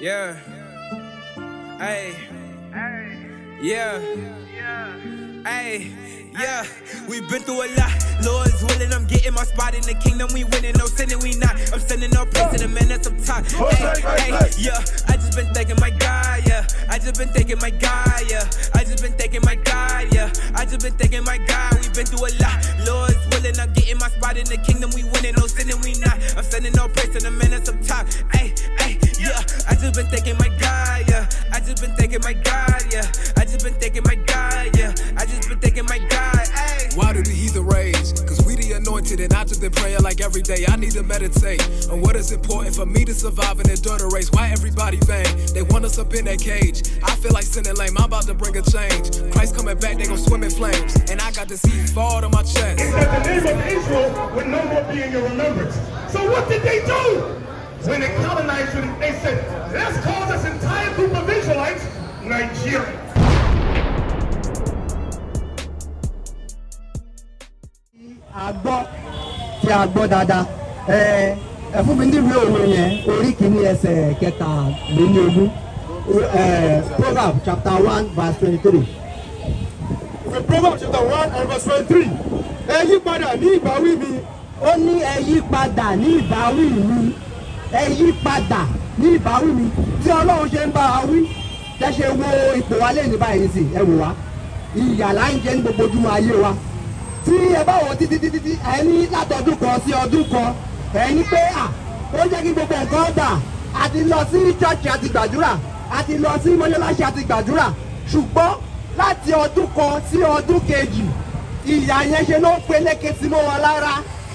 Yeah. Hey. Yeah. Hey. Yeah. We've been through a lot. Lord's willing, I'm getting my spot in the kingdom. We winning, no sinning, we not. I'm sending no praise to the man that's up top. Hey, hey, yeah. I just been thanking my God, yeah. I just been thanking my God, yeah. I just been thanking my God, yeah. I just been thanking my God. We've been through a lot. Lord's willing, I'm getting my spot in the kingdom. We winning, no sinning, we not. I'm sending no praise to the man that's up top. Hey, hey, yeah. I just been thanking my God, yeah. I just been thanking my God, yeah. I just been thanking my God, yeah. I just been thanking my God, hey. Why do the heathen rage? Cause we the anointed and I just been praying like every day. I need to meditate on what is important for me to survive and endure the race. Why everybody vain? They want us up in that cage. I feel like sinning lame. I'm about to bring a change. Christ coming back, they gon' swim in flames. And I got the seed fall to my chest. that the name of Israel would no more be in your remembrance. So what did they do? When they colonized you, they said, let's call this entire group of Israelites Nigeria. a gbọ́ tí a gbọ́ dáadáa ẹ ẹ fún mi níwèé òwe yẹn orí kìíní ẹsẹ̀ kẹta lé ní ogún ẹ proverb chapter one verse twenty-three. The Proverbs chapter one and verse twenty-three. Ẹ yí padà ní ìbáwí mi. ó ní ẹ yí padà ní ìbáwí mi ẹ yí padà ní ìbáwí mi tí ọlọ́run ṣe ń bá wa wí tẹ́ ṣe wo ipò wa lẹ́yìn báyìí sí ẹ wò wá ìyà là ń jẹ ní gbogbo ojúmọ́ ayé wa tí ẹ bá wọ títí títí tí ẹ ní látọdún kan sí ọdún kan ẹ ní pé à ó jẹ́ kí gbogbo nǹkan dà a ti lọ sí chọ́ọ̀chì àti gbàdúrà a ti lọ sí mọ́ṣáláṣí àti gbàdúrà ṣùgbọ́n láti ọdún kan sí ọdún kejì ìyà yẹn ṣe ló ń peléke sí mọ́ wọn lára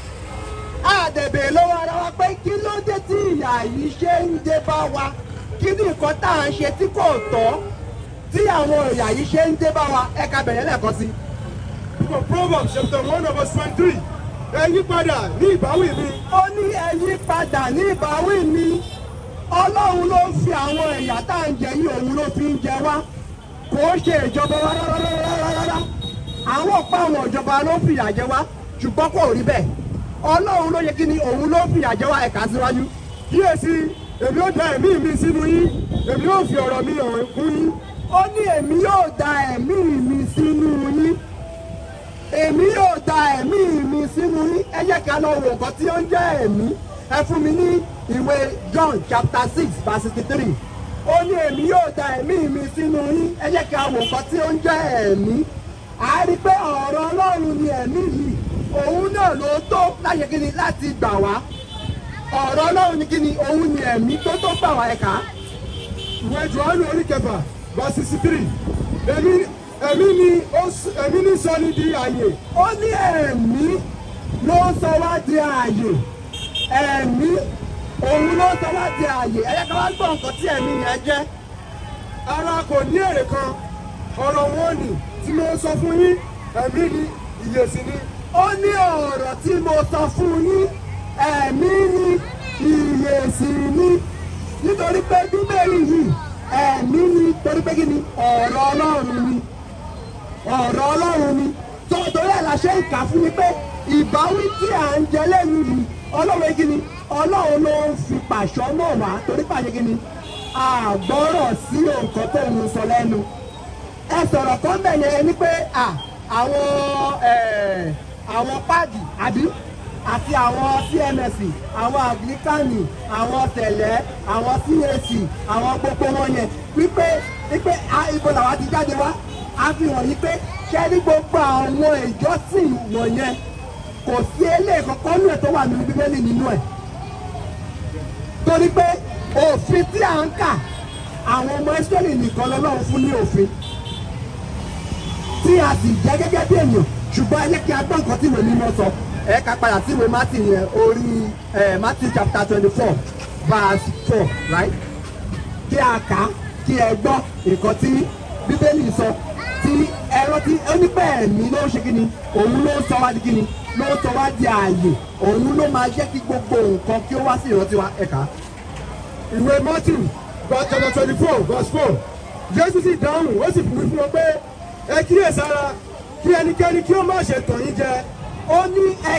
àdèbè lọ́wọ́ ara wa pé kí ló dé tí ìyà yìí ṣe ń dé bá wa kí ni nǹkan tá à ń ṣe tí kò tọ́ tí àwọn ìyà yìí ṣe ń dé bá wa ẹ̀ka bẹ̀rẹ̀ lẹ́ẹ̀kan sí. The Proverbs chapter one and verse twenty-three. Ẹ yí padà ní ìbáwí mi. ó ní ẹ yí padà ní ìbáwí mi ọlọ́run ló ń fi àwọn ẹ̀yà tá à ń jẹ yìí òun ló fi ń jẹ wá kò ó ṣe ìjọba wa rárá àwọn ọ̀pá àwọn ìjọba ló ń fìyà jẹ wá ṣùgbọ́n kò rí bẹ́ẹ̀ ọlọ́run ló yẹ kí ni òun ló ń fìyà jẹ wá ẹ̀ka síwájú. Kíyèsí, èmi ó da ẹ̀mí mi sínú yín. Èmi ó fi ọ̀rọ̀ mi hàn fún yín. ó ní èmi yóò da ẹ̀mí mi sínú yín èmi yóò da ẹ̀mí mi sínú yín ẹ jẹ́ ká lọ wo nǹkan tí ó ń jẹ́ ẹ̀mí ẹ fún mi ní ìwé John chapter six verse sixty three ó ní èmi yóò da ẹ̀mí mi sínú yín ẹ jẹ́ ká wo nǹkan tí ó ń jẹ́ ẹ̀mí a rí i pé ọ̀rọ̀ Ọlọ́run ni ẹ̀mí yìí òun náà ló tó láṣẹ kí ni láti gbà wá ọ̀rọ̀ Ọlọ́run ni kí ni òun ni ẹ̀mí tó tó gbà wá ẹ̀ka Ìwé Jòhánù orí kẹfà verse sixty-three. Èmi ẹ̀mí ni ó s- ẹ̀mí ní sọ ní di àyè. ó ní ẹ̀mí ló ń sọ wá di ààyè ẹ̀mí òun ló ń sọ wá di ààyè ẹ̀yẹ́ ká wá gbọ́ nǹkan tí ẹ̀mí yẹn jẹ́ Ara kò ní èrè kan. Ọ̀rọ̀ wọn ni tí mo sọ fún yín. Ẹ̀mí ni ìyè sì ni. ó ní ọ̀rọ̀ tí mo sọ fún yín ẹ̀mí ni ìyè sì ni nítorí pé bíbélì yìí ẹ̀mí ni torí pé kí ni ọ̀rọ̀ ọlọ́run ni ọ̀rọ̀ ọlọ́run ni tó torí ẹ̀ la ṣe ń kà fún mi pé ìbáwí tí à ń jẹ lẹ́nu yìí ọlọ́run kí ni ọlọ́run ló ń fi pàṣọ mọ̀ wá torí pàṣẹ kí ni àgbọ́rọ̀ sí nǹkan tó ń sọ lẹ́nu ẹ sọ̀rọ̀ kan bẹ̀ yẹn ni pé à àwọn ẹ̀, àwọn páàdì àbí àti àwọn CMS àwọn àgíríkànì àwọn tẹ̀lẹ́ àwọn CAC àwọn gbogbo wọn yẹn wípé wípé a ibo làwọn ti jáde wá a fi hàn yí pé kẹ́rí gbogbo àwọn ìjọsìn wọ̀nyẹn kò sí eléyìí kankan nínú ẹ̀ tó wà nínú bíbélì nínú ẹ̀ torí pé òfin tí à ń kà àwọn ọmọ Ísírẹ́lì nìkan lọ́lọ́run fún ní òfin tí a sì jẹ́ gẹ́gẹ́ bí ènìyàn ṣùgbọ́n ẹ jẹ́ kí a gbọ́ nǹkan tí ìwé mímọ́ sọ ẹ ká padà sí ìwé Matthew yẹn orí ẹ Matthew chapter twenty four verse four right kí a kà á kí ẹ gbọ́ nǹkan tí bíbélì sọ tí ẹ rántí ó ní pé ẹ̀mí ló ń ṣe kíni òun ló ń sọ wá di kíni ló ń sọ wá di ààyè òun ló máa jẹ́ kí gbogbo nǹkan kí ó wá sí ìrántí wa ẹ̀ka. Ìwé Matthew verse chapter twenty-four verse four. Jésù sì dáhùn, ó sì fún fún wọn pé ẹ kíyèsára kí ẹnikẹ́ni kí ó má ṣe tàn yín jẹ. ó ní ẹ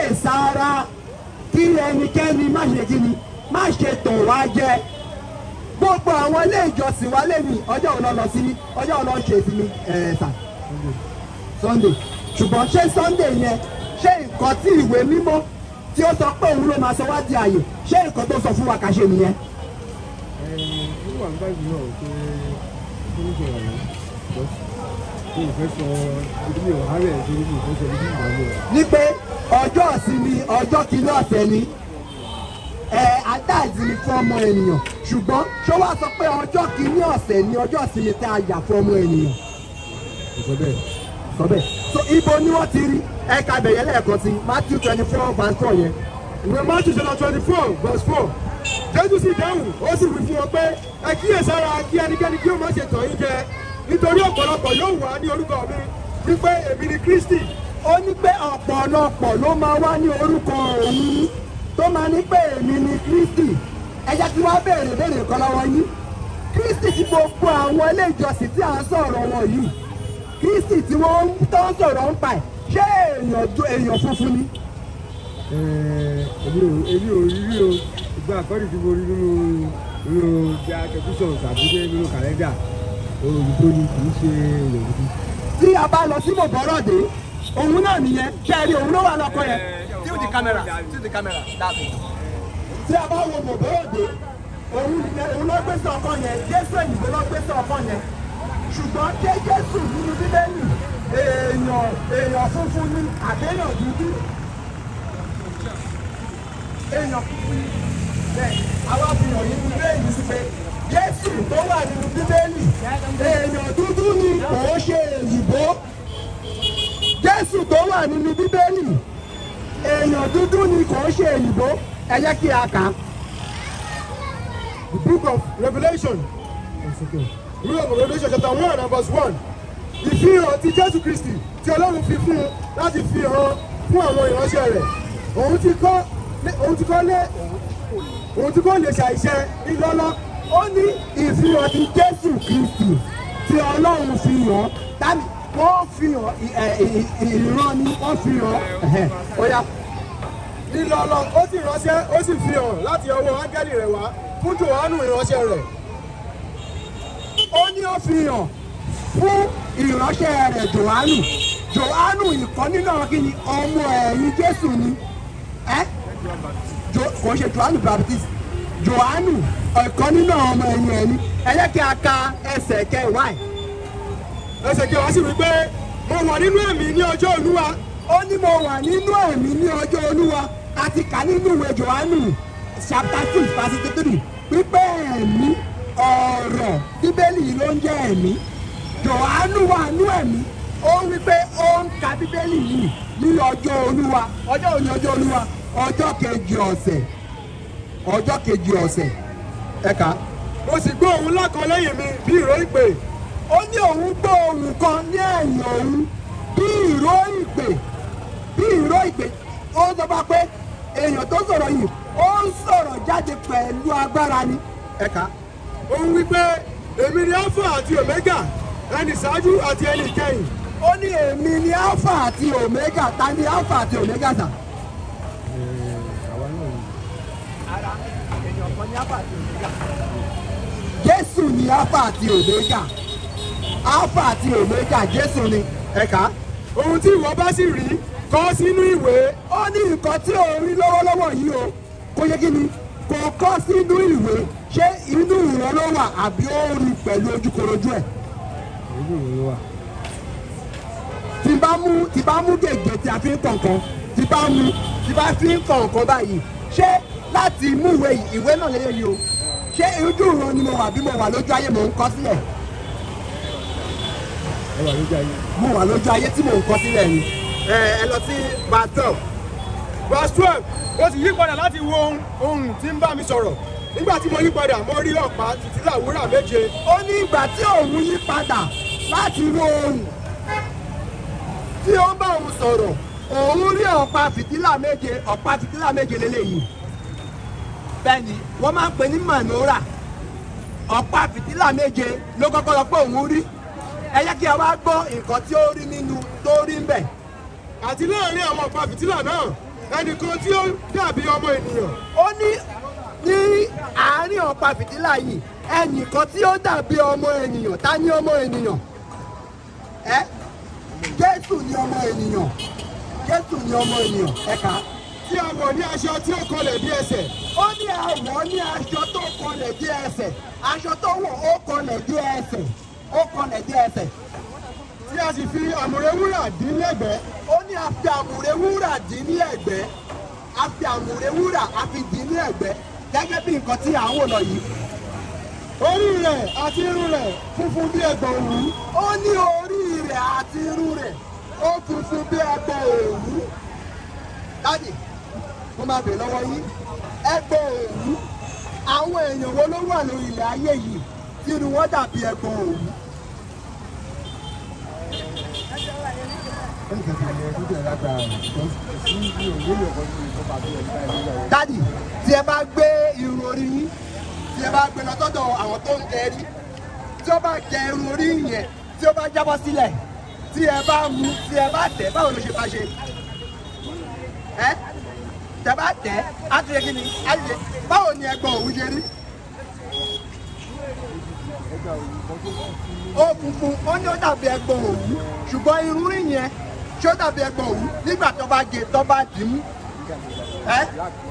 kíyèsára kí ẹnikẹ́ni má ṣe kíni má ṣe tàn wá jẹ gbogbo àwọn ilé ìjọsìn wa lẹ́nu ọjọ́ òun lọ sí ọjọ́ òun lọ ṣe ìsinmi ẹ̀ẹ́sà sunday ṣùgbọ́n ṣé sunday yẹn ṣé nǹkan tí ìwé mímọ́ tí ó sọ pé òun ló máa sọ wá di àyè ṣé nǹkan tó sọ fún wa kà ṣe nìyẹn. ó wà nígbà yìí náà pé ó ń sọ̀rọ̀ yẹn bọ́ tó ìfẹ́ sọ ìdílé ọ̀hárẹ̀ ìdílé ìfẹ́ sọ ìdílé ìgbàlẹ̀ ní pé ọjọ́ ìsinmi ọjọ́ kìíní ọ̀sẹ̀ ni ẹ adáàzì ni fún ọmọ ènìyàn ṣùgbọ́n ṣó wàá sọ pé ọjọ́ kìíní ọ̀sẹ̀ ni ọjọ́ ìsinmi tá a yà fún ọmọ ènìyàn ìfẹ́ bẹ́ẹ̀. sọ bẹ́ẹ̀ so ibo ni wọ́n ti rí ẹ̀ka bẹ̀yẹ lẹ́ẹ̀kan sí matthew twenty four verse four yẹn ìwé matthew chapter twenty four verse four jésù sì dáhùn ó sì wí fún wọn pé ẹ kíyèsára kí ẹnikẹ́ni kí ó má ṣe tàn yín jẹ nítorí ọ̀pọ̀lọpọ̀ yóò wá ní orúkọ mi wípé èmi ni kristi ó ní pé ọ̀pọ̀lọpọ̀ ló máa wá ní orúkọ òun tó máa ní pé èmi ni kristi ẹ jẹ́ kí wọ́n béèrè béèrè kan lọ́wọ́ yín kristi tí gbogbo àwọn ilé ìjọsìn tí à ń sọ̀rọ̀ wọn yìí kristi tí wọ́n ń tó ń sọ̀rọ̀ ń pa ẹ̀ ṣé èèyàn ju èèyàn funfun ni. èmi ò èmi ò rí rí o ìgbà àkọ́rí tí mo rí nínú nínú bí akẹ́kọ̀ọ́ tàbí dé nínú kàlẹ́ndà òyìnbó ni kì í ṣe òyìnbó. tí a bá lọ sí mọ̀bọ́rọ̀dé òun náà nìyẹn ṣe é rí òun ló wà lọ́kọ yẹn Tilt the camera. Tilt the camera. That way. tí a bá wo mọ̀bọ́rọ̀dé òun nìyẹn òun ló gbé sí ọkọ yẹn jésù èyìnbó ló gbé sí ọkọ yẹn ṣùgbọ́n ṣé jésù nínú bíbélì èèyàn èèyàn funfun ni àbẹ́yàn dúdú èèyàn funfun ni bẹ́ẹ̀ àwa fi hàn yín bíbélì sí pé jésù tó wà nínú bíbélì èèyàn dúdú ni kò ń ṣe èyìnbó jésù tó wà nínú bíbélì èèyàn dúdú ni kò ń ṣe èyìnbó ẹ jẹ́ kí a kà á. the book of revolution book of revolution chapter one and verse one ìfihàn ti jésù kristi tí ọlọ́run fi fún un láti fi hàn fún àwọn ìránṣẹ́ rẹ̀ òun ti kọ́ òun ti kọ́ lé òun ti kọ́ lè ṣàìṣe ńlọ́lọ́ ó ní ìfihàn ti jésù kristi tí ọlọ́run fi hàn tàbí wọ́n fi hàn ì- ẹ̀, ì- ì- ìran ni wọ́n fi hàn ẹ̀hẹ̀, ó yá ńlọ́lọ́ ó sì ránṣẹ́ ó sì fi hàn láti ọwọ́ áńgẹ́lì rẹ̀ wá fún jòhánù ìránṣẹ́ rẹ̀ ó ní ó fi hàn fún ìránṣẹ́ rẹ̀ johannu johannu ìkan nínú àwọn kìíní ọmọ ẹ̀yìn jésù ni ẹ́ Jo- kò ṣe johannu baptist johannu ìkan nínú àwọn ọmọ ẹ̀yìn ẹ̀ ni ẹ jẹ́ kí a ka ẹsẹ̀ kẹwàá ẹ̀. ẹsẹ̀ kí wá sí wípé mo wà nínú ẹ̀mí ní ọjọ́ olúwa ó ní mo wà nínú ẹ̀mí ní ọjọ́ olúwa a ti kà nínú ìwé johannu chapter six verse three pípẹ́ ẹ̀mí ọ̀rọ̀ bíbélì ló ń jẹ́ ẹ̀mí johannu wà nínú ẹ̀mí ó wí pé ó ń ka bíbélì yìí ní ọjọ́ olúwa ọjọ́ òní ọjọ́ olúwa ọjọ́ kejì ọ̀sẹ̀ ọjọ́ kejì ọ̀sẹ̀ ẹ̀ka mo sì gbọ́ òun lákan lẹ́yìn mi bí ìró ìpè ó ní òun gbọ́ ohùn kan ní ẹ̀yìn òun bí ìró ìpè bí ìró ìpè ó sọ fún wa pé èèyàn tó sọ̀rọ̀ yìí ó ń sọ̀rọ̀ jáde pẹ̀lú agbára ni. ẹ̀ka òun wípé èmi ni alpha àti omega ẹni ṣáájú àti ẹni ìkẹyìn ó ní èmi ni alpha àti omega ta ni alpha àti omega sà. jésù ni alpha àti omega alpha àti omega jésù ni ẹ̀ka. ohun tí ìwọ bá sì rí kọ sínú ìwé ó ní nǹkan tí ò ń rí lọ́wọ́lọ́wọ́ yìí o kó yẹ kí ni kò kọ́ sínú ìwé ṣé inú ìran ló wà àbí ó rí pẹ̀lú ojúkorojú ẹ̀. tí bá mú tí bá mú gègé tí a fi ń kọ̀ọ̀kan tí bá mú tí bá fi ń kọ̀ọ̀kan báyìí ṣé láti mú ìwé yìí ìwé náà lélẹ̀ yìí o ṣé ojú ìran ni mo wà bí mo wà lójú ayé mò ń kọ sílẹ̀ ẹ wà lójú ayé. mo wà lójú ayé tí mò ń kọ sílẹ̀ ni ẹ ẹ lọ sí bathtub verse twelve mo sì yí padà láti wo ohun ohun tí ń bá mi sọ̀rọ̀ nígbà tí mo yí padà mo rí ọ̀pá tìtílà wúrà méje ó ní ìgbà tí òun yí padà láti wo ohun tí ó ń bá òun sọ̀rọ̀ òun rí ọ̀pá fìtílà méje ọ̀pá fìtílà méje lélẹ́yìí bẹ́ẹ̀ni wọ́n máa ń pè ní manora ọ̀pá fìtílà méje ló kọ́kọ́ lọ pé òun rí ẹ jẹ́ kí a wá gbọ́ nǹkan tí ó rí nínú tó rí ń bẹ̀ àti láàrin àwọn ọ̀pá fìtílà náà ẹnìkan tí ó dàbí ọmọ ènìyàn ó ní ní àárín ọ̀pá fìtílà yìí ẹnìkan tí ó dàbí ọmọ ènìyàn ta ni ọmọ ènìyàn ẹ jésù ni ọmọ ènìyàn jésù ni ọmọ ènìyàn ẹ̀ka tí a wọ̀ ní aṣọ tí ó kọlẹ̀ bí ẹsẹ̀ ó ní àwọ̀ ní aṣọ tó kọlẹ̀ dé ẹsẹ̀ aṣọ tó wọ̀ ó kọlẹ̀ dé ẹsẹ̀ ó kọlẹ̀ dé ẹsẹ̀ tí a sì fi àmùrè wúrà dín lẹ́gbẹ̀ẹ́ ó ní a fi àmùrè wúrà dín ní ẹ̀gbẹ́ a fi àmùrè wúrà a fi dín ní ẹ̀gbẹ́ gẹ́gẹ́ bí nǹkan tí à ń wò lọ yìí orí rẹ̀ àti irun rẹ̀ funfun bí ẹgbọ̀n òwú ó ní orí rẹ̀ àti irun rẹ̀ ó funfun bí ẹgbẹ́ òwú dájì mo máa bèèrè lọ́wọ́ yín ẹgbẹ́ òwú àwọn èèyàn wo ló wà lórí ilẹ̀ ayé yìí tí irun wọn dàbí ẹgbẹ́ òwú. dádì tí ẹ bá gbé irun orí yín tí ẹ bá gbé lọ sọ́dọ̀ àwọn tó ń gẹ rí tí ó bá gẹ irun orí yẹn tí ó bá jábọ́ sílẹ̀ tí ẹ bá mú tí ẹ bá tẹ̀ báwo ló ṣe bá ṣe ẹ tẹ bá tẹ̀ á ti yẹ kí ni á ti yẹ báwo ni ẹgbọn òwú ṣe rí. ó funfun ó ní ó dàbí ẹgbọn òwú ṣùgbọ́n irun rí yẹn ṣé ó dàbí ẹgbọn òwú nígbà tó bá gé tó bá dì í mú ẹ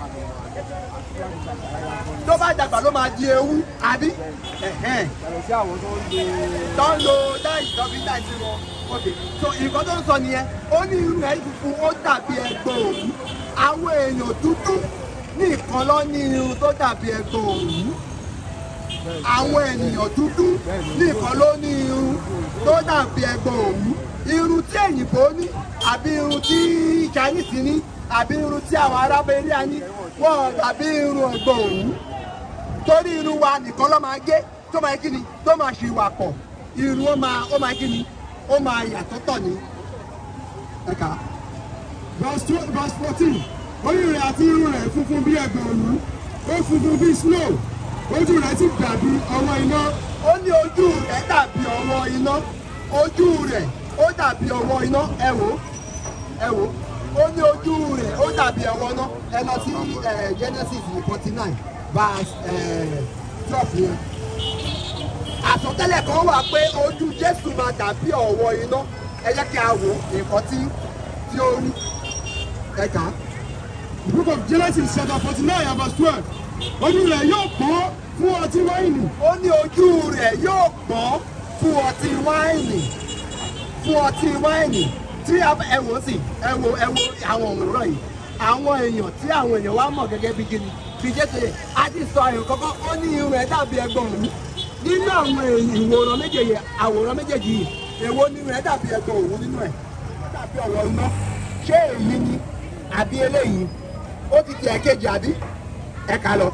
tó bá dàgbà ló máa di ewu àbí ẹ̀hẹ́n tó ń lo dáì tọ́bí dáì sí wọn ok so nǹkan tó ń sọ nìyẹn ó ní irú ẹ̀ funfun ó dàbí ẹgbọn òwú àwọn èèyàn dúdú nìkan lọ ní irun tó dàbí ẹgbọn òwú àwọn ènìyàn dúdú nìkan ló ní irun tó dàbí ẹgbọn òwú irun tí èyìnbó ní àbí irun tí chinese ní àbí irun tí àwọn arábẹ́rẹ́ ní wọ́n dàbí irun ẹgbọn òwú torí irun wa nìkan ló máa gé tó máa kí ni tó máa ṣe ìwà pọ̀ irun ó máa ó máa kí ni ó máa yàtọ̀ tọ̀ ní ẹ̀ka. verse twelve verse fourteen orí rẹ̀ àti irun rẹ̀ funfun bí ẹgbọ̀n òwú ó funfun bí snow ojú rẹ̀ sì dàbí ọwọ́ iná ó ní ojú rẹ̀ dàbí ọwọ́ iná ojú rẹ̀ ó dàbí ọwọ́ iná ẹ wò ẹ wò ó ní ojú rẹ̀ ó dàbí ọwọ́ iná ẹ lọ sí eh, Genesis forty nine verse twelve yẹn àsọtẹ́lẹ̀ kan wà pé ojú Jésù máa dàbí ọwọ́ iná ẹ jẹ́ kí a wò nǹkan tí tí ó rí ẹ kà á. the book of Genesis chapter forty nine and verse twelve ojú rẹ̀ yóò pọ́n fún ọtí wáìnì ó ní ojú rẹ̀ yóò pọ́n fún ọtí wáìnì fún ọtí wáìnì tí a- ẹ wò ó sì ẹ wo ẹ wo àwọn òmùrọ̀ yìí àwọn èèyàn tí àwọn èèyàn wá mọ̀ gẹ́gẹ́ bí gini fi jésù yẹ a ti sọ àyàn kọ́kọ́ ó ní irun ẹ̀ dàbí ẹgbọ̀n òwú nínú àwọn èèyàn ìwòran méjèèjì àwòrán méjèèjì yìí èwo nínú ẹ̀ dàbí ẹgbọ̀n òwú nínú ẹ̀ ó dàbí ọ̀wọ́ iná ṣé èyí ni àbí eléyìí ó ti di ẹ̀kejì àbí ẹ̀ka lọ.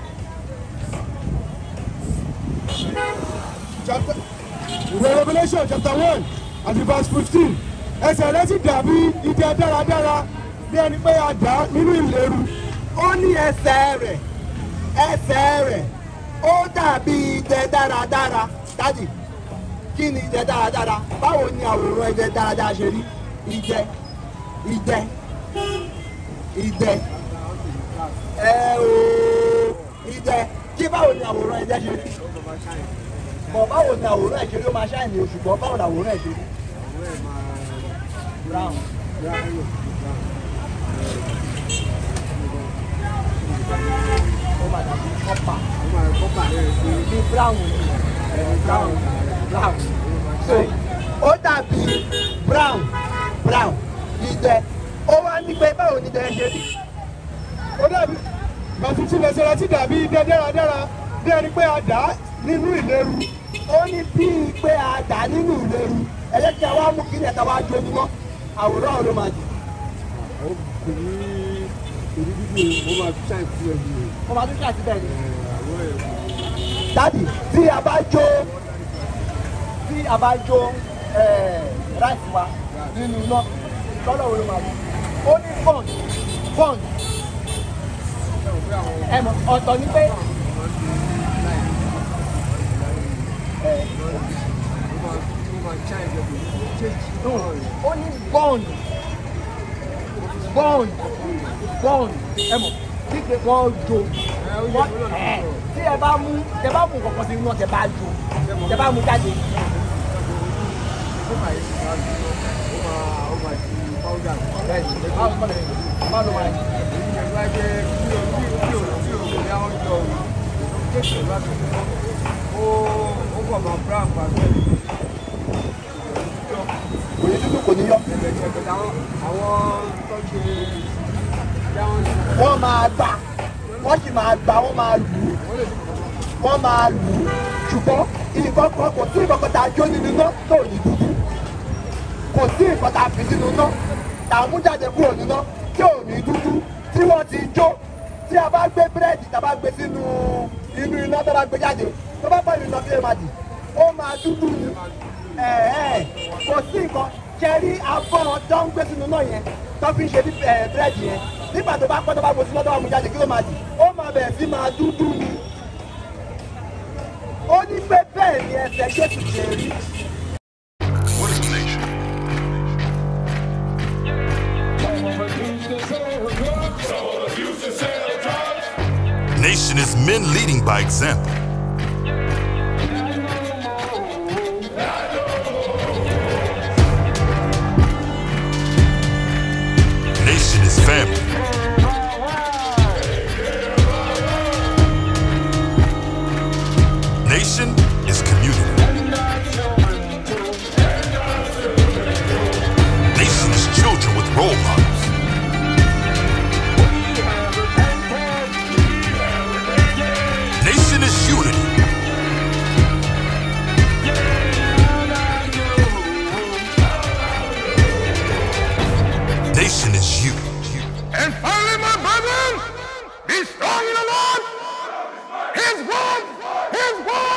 chapter ìwé Revelation chapter one àti verse fifteen ẹsẹ̀ rẹ̀ sì dàbí idẹ dáradára bí ẹni pé a dà á nínú ìléru ó ní ẹsẹ̀ rẹ̀ ẹsẹ̀ rẹ̀ ó dàbí idẹ dáradára dájì kí ni idẹ dáradára báwo ni àwòrán idẹ dáradára ṣe rí idẹ idẹ idẹ ẹ ooo idẹ kí báwo ni àwòrán idẹ ṣe rí bọ̀ báwo ni àwòrán ẹ̀ ṣe rí ó máa ṣáìní o ṣùgbọ́n báwo ni àwòrán ẹ̀ ṣe rí brown ó máa dàbí copper bí brown ni brown brown so ó dàbí brown brown idẹ ó wá ní pé báwo ni idẹ ṣe rí ó dàbí verse fifteen ẹsẹ̀ rẹ̀ sì dàbí idẹ dáradára bí ẹni pé a dà á nínú ìléru ó ní bíi pé a dà nínú ìléru ẹ jẹ́ kí a wá mú kí ni ẹ̀ta wá jó mímọ́ àwòrán ọ̀rọ̀ máa jù wọ́n máa tún ṣàtì bẹ́ẹ̀ ni. dádì tí a bá jó tí a bá jó ráìsì wa nínú iná lọ́dọ̀ wo ló máa jù ó ní pọ́ǹd pọ́ǹd ẹ mọ̀ ọ̀tọ̀ ni pé ó ní bọ́ǹd bọ́ǹd bọ́ǹd ẹ mọ̀ kíkẹ́ wọ́n jó wọ́n ẹ̀ tí ẹ bá mú tẹ bá mú kọ̀ọ̀kan sí inú ọ̀tẹ̀ bá jò tẹ bá mú jáde. kò ní dúdú kò ní yọ. wọ́n máa gbà wọ́n sì máa gbà wọ́n máa lù ú wọ́n máa lù ú ṣùgbọ́n nǹkan kan kò sí nǹkan kan tá a jó nínú iná tó ní dúdú kò sí nǹkan tá a fi sínú iná tá a mú jáde kúrò nínú iná tí ò ní dúdú tí wọ́n ti jó tí a bá gbé búrẹ́dì tá a bá gbé sínú inú iná tó bá gbé jáde tó bá pẹ̀lú iná bí ẹ máa dì ó máa dúdú ni ẹ̀ẹ́ kò sí nǹkan kẹrí abọ́ tó ń gbé sínú náà yẹn tó fi ń ṣe búrẹ́dì yẹn nígbà tó bá pẹ́ tó bá gbé sínú tó bá mú jáde kí ló máa dì ó máa bẹ̀rẹ̀ sí máa dúdú ni ó ní pé bẹ́ẹ̀ ni ẹsẹ̀ jésù ṣe rí. What is nation? Nation is men leading by example. Nation is family. Nation is community. Nation is children with role models. Nation is unity. Nation is you. And finally, my brethren, be strong in the Lord. His word, his word